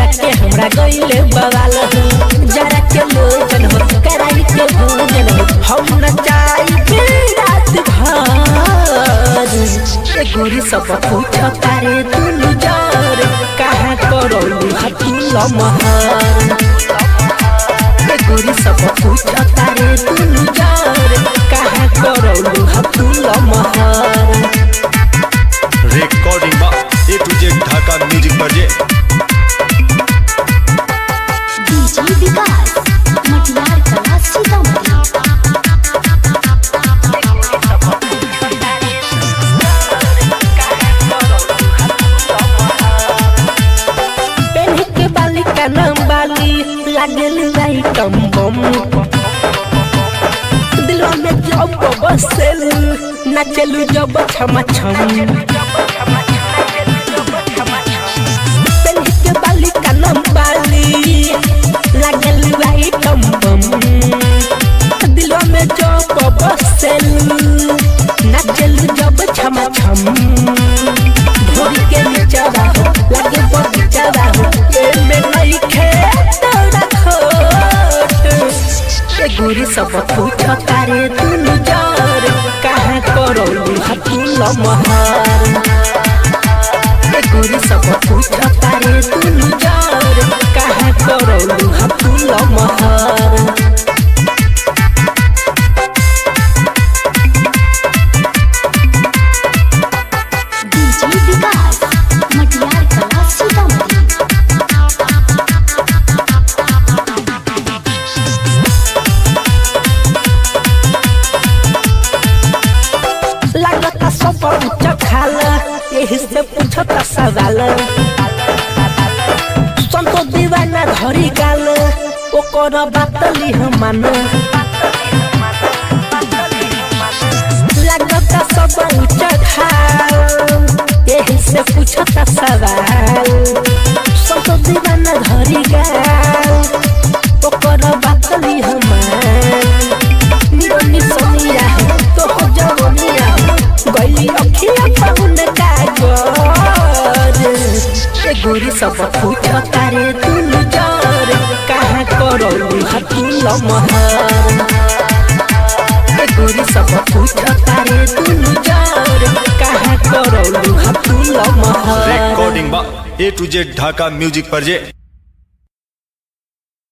के हमरा गईले बवाल हो जरा के लोगन हो कराई के भोजन हो हम न चाही रात भर ए गोरी सब पूछ तारे दुनु जर कहाँ करौलू हतुल महर ए गोरी सब पूछ तारे दुनु जर कहाँ करौलू हतुल महर रेकॉर्डिंग बा A to Z Dhaka music बजे डीजे विकास मटियार कला सीतामढ़ी पेन्ह के बाली का नाम बाली लागल आइटम बम दिलवा में जब बसेल नाचलू जब छम छम पेन्ह के बाली का नाम बाली लागल आइटम बम दिलवा में जब बसेल नाचलू जब छम छम भोरी के नीचवा हो लगे बगीचवा हो एमे नहीं खेत रखोट ए गोरी सब पूछ तारे दुनु जर कहाँ करौलू हतुल महर ए गोरी सब पूछ तारे दुनु जर कहाँ करौलू हतुल महर डीजे विकास मटियार कला सीतामढ़ी लागता सब उच्च खाल यही से पूछता सवाल संतो दीवाना धरी गाल ओकर बात लिह मान लागता सब उच्च खाल यही से पूछता सवाल संतो दीवाना धरी गाल ओकर बात लिह मान निरनी सोनिया तो हो जवनिया गई अखिया पाउन कागर ए गोरी सब पूछ तारे दुनु जर कहाँ करौलू हतुल महर ए गोरी सब पूछ तारे दुनु जर कहाँ करौलू हतुल महर रेकॉर्डिंग बा A to Z Dhaka music बजे